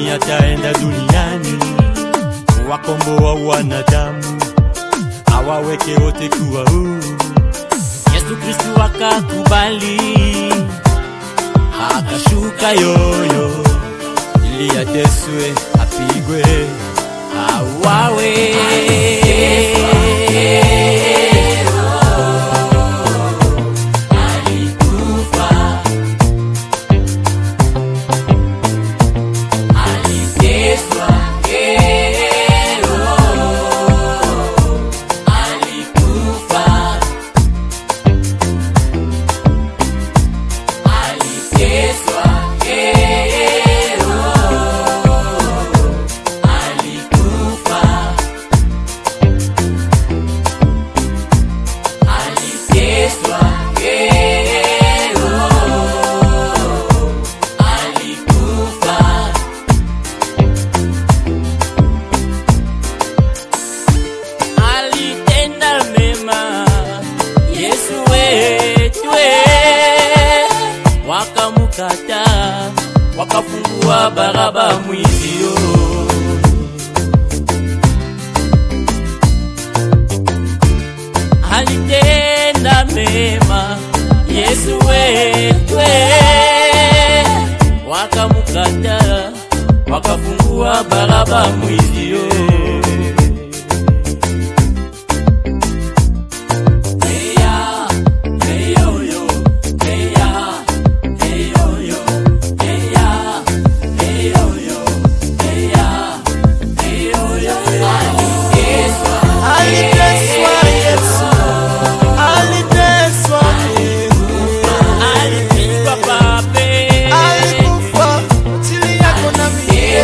shetani ataenda duniani kuwakomboa wanadamu awaweke wote kuwa huru. Yesu Kristu akakubali, akashuka yoyo ili ateswe, apigwe, auawe. alitenda mema Yesu wetu, wakamkataa wakafungua Baraba mwizio. Alitenda mema Yesu wetu, wakamkataa wakafungua Baraba mwizio. Aliteswa Yesu, aliteswa Alipigwa pape, alikufa ajili yako na mimi.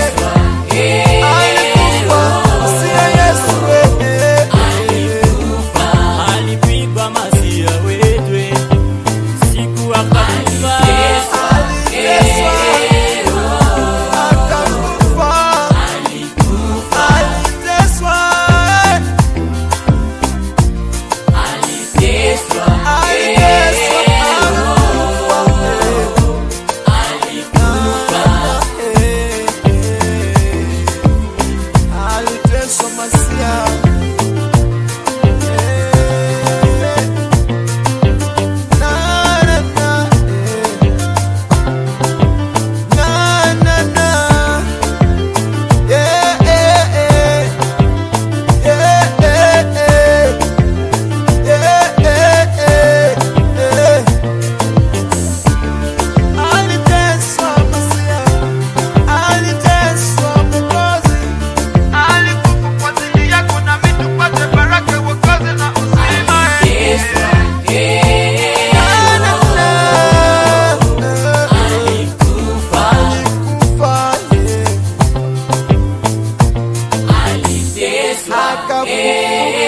Alikufa usia Yesu wewe. alipigwa masia wetwe, siku akakufa. Aliteswa, akakufa. Aliteswa, aliteswa, akakufa. Aliteswa Masia. Na, na, na, na, na, na. Yeah, yeah, yeah. Yeah, yeah, yeah. Yeah, yeah, yeah, yeah. Aliteswa Masia, aliteswa Mwokozi, alikufa kwa ajili yako na mimi tupate baraka, wokovu na uzima. Na, na, na. Alikufa, yeah. Akafufuka.